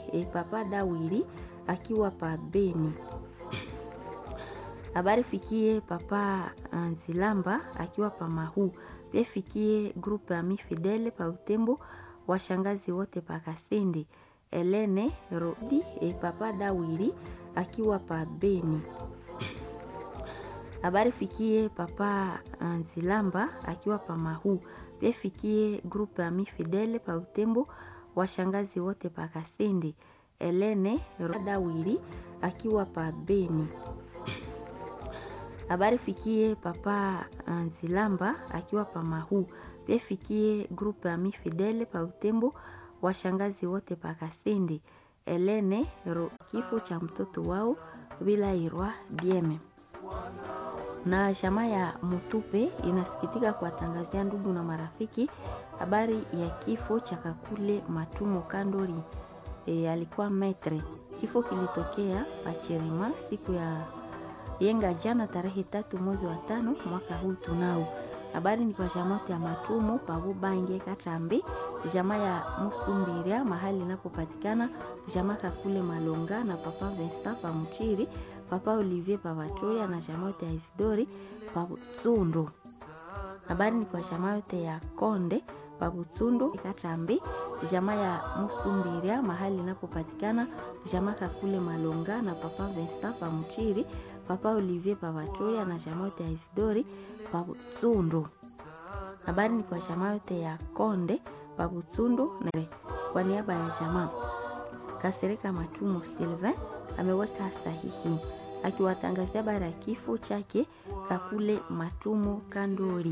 e, papa Dawili akiwa pa Beni. Habari fikie papa Nzilamba akiwa pa Mahu, pia fikie grupe Ami Fidele pa Utembo, washangazi wote pa Kasindi, Elene Rodi e, papa Dawili akiwa pa Beni. Habari fikie papa Nzilamba akiwa pa Mahu, pia fikie grupe Ami Fidele pa Utembo, washangazi wote pa Kasindi, Elene Dawili akiwa pa Beni. Habari fikie papa Nzilamba akiwa pa Mahu, pia fikie grupe Ami Fidele pa Utembo, washangazi wote pa Kasindi, Elene Ro, kifo cha mtoto wao bila irwa Dieme na jamaa ya Mutupe inasikitika kuwatangazia ndugu na marafiki habari ya kifo cha Kakule Matumo Kandori. E, alikuwa metre. Kifo kilitokea Pachirima siku ya yenga jana tarehe tatu mwezi wa tano mwaka huu tunao. Habari ni kwa jamaa ya Matumo Pabu Bange Katambi, jamaa ya Musumbiria mahali inapopatikana jamaa Kakule Malonga na papa Vesta Pamuchiri papa Olivier Pavatoya na jamaa yote ya Isidori Pabutsundo. Habari ni kwa jamaa yote ya Konde Pabutsundo Katambi, jamaa ya Musumbiria mahali inapopatikana jamaa Kakule Malonga na papa Vesta Pamuchiri papa Olivier Pavatoya na jamaa yote ya Isidori Pabutsundo. Habari ni kwa jamaa yote ya Konde Pabutsundo na kwa niaba ya jamaa Kasereka Matumo Sylvain ameweka sahihi akiwatangazia bara ya kifo chake Kakule Matumo Kandori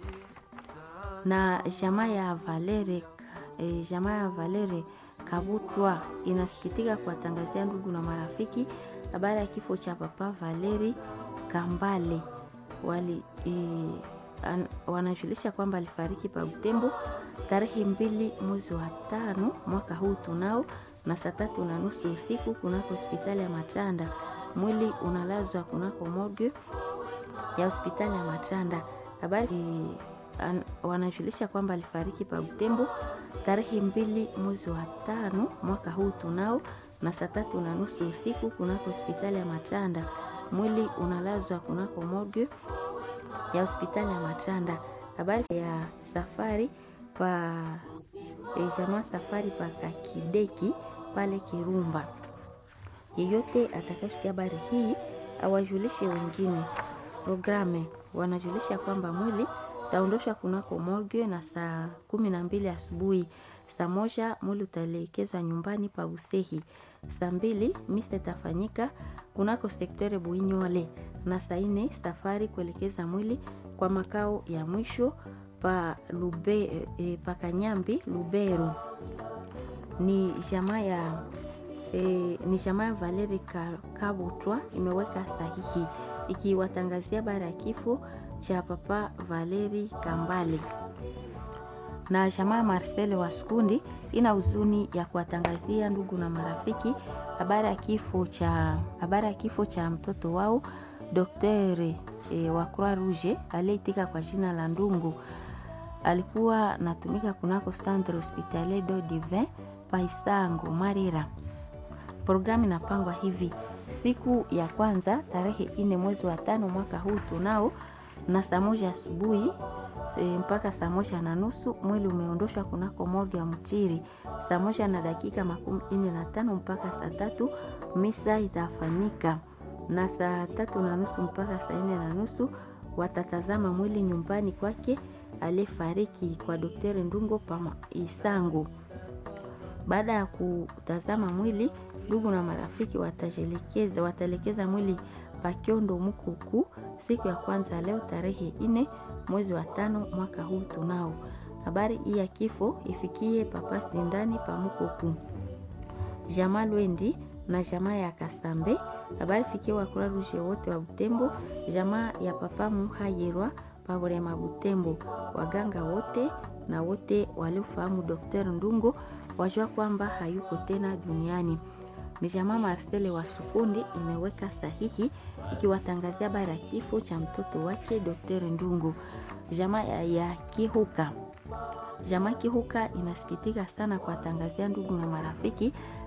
na jamaa ya Valere e, jamaa ya Valere Kabutwa inasikitika kuwatangazia ndugu na marafiki habari ya kifo cha papa Valeri Kambale wali e, an, wanajulisha kwamba alifariki pa Butembo tarehe mbili mwezi wa tano mwaka huu tunao na saa tatu na nusu usiku kunako hospitali ya Matanda. Mwili unalazwa kunako morgue ya hospitali ya Matanda. Habari wanajulisha kwamba alifariki pa Butembo tarehe mbili mwezi wa tano mwaka huu tunao na saa tatu na nusu usiku kunako hospitali ya Matanda. Mwili unalazwa kunako morgue ya hospitali ya Matanda. Habari ya safari pa e, jamaa safari pa Kakideki pale Kirumba. Yeyote atakayesikia habari hii awajulishe wengine. Programe wanajulisha kwamba mwili taondoshwa kunako morgue na saa kumi na mbili asubuhi. Saa moja mwili utaelekezwa nyumbani pa Usehi. Saa mbili misa itafanyika kunako sektore Buinyole, na saa nne safari kuelekeza mwili kwa makao ya mwisho pa Lube, e, pa Kanyambi Lubero. Ni jamaa ya e, ni jamaa ya Valeri Kabutwa imeweka sahihi ikiwatangazia bara ya kifo cha papa Valeri Kambale na jamaa Marcel Waskundi ina huzuni ya kuwatangazia ndugu na marafiki habari ya kifo cha habari ya kifo cha mtoto wao daktari e, wa Croix Rouge aliyeitika kwa jina la Ndungu. Alikuwa natumika kunako Centre Hospitalier do Divin Paisango Marira. Programu inapangwa hivi: siku ya kwanza tarehe ine mwezi wa tano mwaka huu tunao na saa moja asubuhi e, mpaka saa moja na nusu mwili umeondoshwa kunako morgue ya Mchiri. Saa moja na dakika makumi ine na tano mpaka saa tatu misa itafanyika, na saa tatu na nusu mpaka saa ine na nusu watatazama mwili nyumbani kwake aliyefariki kwa Daktari Ndungo Pama Isango. Baada ya kutazama mwili, ndugu na marafiki wataelekeza wataelekeza mwili Pakiondo Mukuku siku ya kwanza leo tarehe ine mwezi wa tano mwaka huu tunao. Habari hii ya kifo ifikie papa Sindani pa Mukuku, jamaa Lwendi na jamaa ya Kasambe. Habari fikie wakura rushe wote wa Butembo, jamaa ya papa Muhayirwa Paburema Butembo, waganga wote na wote waliofahamu Dr. Ndungo wajua kwamba hayuko tena duniani. Ni jamaa Marcele wa Sukundi imeweka sahihi ikiwatangazia bara ya kifo cha mtoto wake Dr. Ndungo. Jamaa ya, ya Kihuka, jamaa Kihuka inasikitika sana kuwatangazia ndugu na marafiki